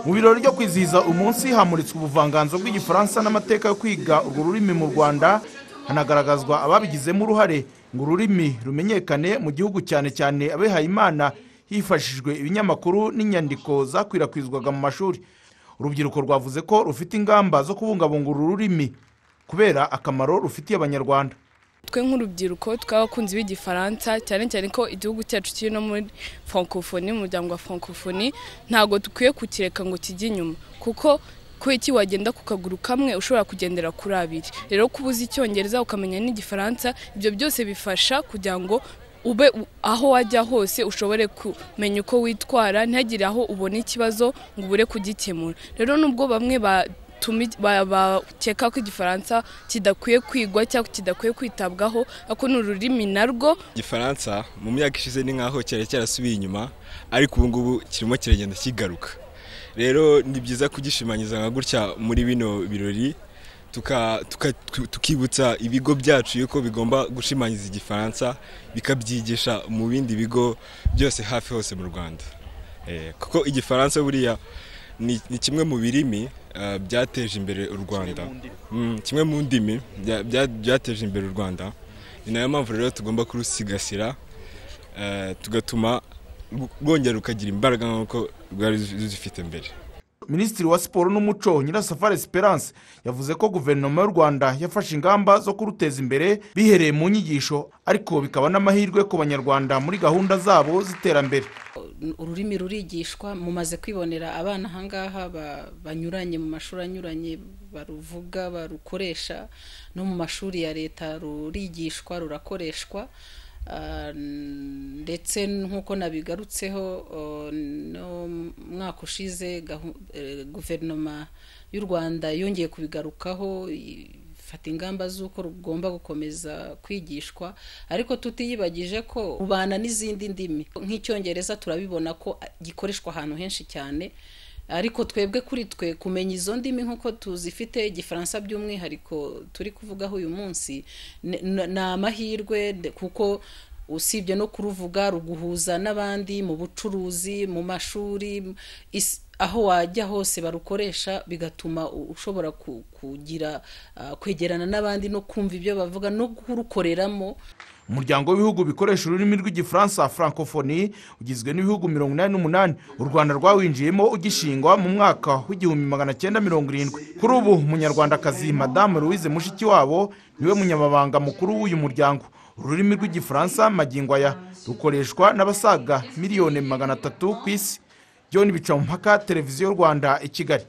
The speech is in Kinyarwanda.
mu birori byo kwizihiza umunsi hamuritswe ubuvanganzo bw'igifaransa n'amateka yo kwiga urwo rurimi mu rwanda hanagaragazwa ababigizemo uruhare ngo ururimi rumenyekane mu gihugu cyane cyane abihayimana hifashishijwe ibinyamakuru n'inyandiko zakwirakwizwaga mu mashuri urubyiruko rwavuze ko rufite ingamba zo kubungabunga uru rurimi kubera akamaro rufitiye abanyarwanda twe nk'urubyiruko tw'abakunzi b'igifaransa cyane cyane ko igihugu cyacu kiri no muri francophonie mu muryango wa francophonie ntabwo dukwiye kukireka ngo kijye inyuma kuko kubera iki wagenda ku kaguru kamwe ushobora kugendera kuri abiri rero kuba uzi icyongereza ukamenya n'igifaransa ibyo byose bifasha kugira ngo ube aho wajya hose ushobore kumenya uko witwara ntihagire aho ubona ikibazo ngo ubure kugikemura rero nubwo bamwe ba bakeka ko igifaransa kidakwiye kwigwa cyangwa kidakwiye kwitabwaho ariko ni ururimi narwo igifaransa mu myaka ishize ni nk'aho cyari cyarasubiye inyuma ariko ubu ngubu kirimo kiragenda kigaruka rero ni byiza kugishimangiza nka gutya muri bino birori tukibutsa ibigo byacu yuko bigomba gushimangiza igifaransa bikabyigisha mu bindi bigo byose hafi hose mu rwanda kuko igifaransa buriya ni kimwe mu birimi byateje imbere u rwanda kimwe mu ndimi byateje imbere u rwanda ni nayo mpamvu rero tugomba kurusigasira tugatuma rwongera rukagira imbaraga nk'uko rwari ruzifite mbere minisitiri wa siporo n'umuco nyirasafari esperance yavuze ko guverinoma y'u rwanda yafashe ingamba zo kuruteza imbere bihereye mu nyigisho ariko bikaba n'amahirwe ku banyarwanda muri gahunda zabo z'iterambere ururimi rurigishwa mumaze kwibonera abana ahangaha banyuranye mu mashuri anyuranye baruvuga barukoresha no mu mashuri ya leta rurigishwa rurakoreshwa ndetse nk'uko nabigarutseho mwaka ushize guverinoma y'u rwanda yongeye kubigarukaho fata ingamba z'uko rugomba gukomeza kwigishwa ariko tutiyibagije ko rubana n'izindi ndimi nk'icyongereza turabibona ko gikoreshwa ahantu henshi cyane ariko twebwe kuri twe kumenya izo ndimi nk'uko tuzifite igifaransa by'umwihariko turi kuvugaho uyu munsi ni amahirwe kuko usibye no kuruvuga ruguhuza n'abandi mu bucuruzi mu mashuri aho wajya hose barukoresha bigatuma ushobora kugira kwegerana n'abandi no kumva ibyo bavuga no kurukoreramo umuryango w'ibihugu bikoresha ururimi rw'igifaransa francophonie ugizwe n'ibihugu mirongo inani n'umunani u rwanda rwawinjiyemo ugishingwa mu mwaka w'igihumbi magana cyenda mirongo irindwi kuri ubu umunyarwandakazi madamu louise mushikiwabo niwe munyamabanga mukuru w'uyu muryango ururimi rw'igifaransa magingo aya rukoreshwa n'abasaga miliyoni magana atatu ku isi john bicamumpaka televiziyo rwanda i kigali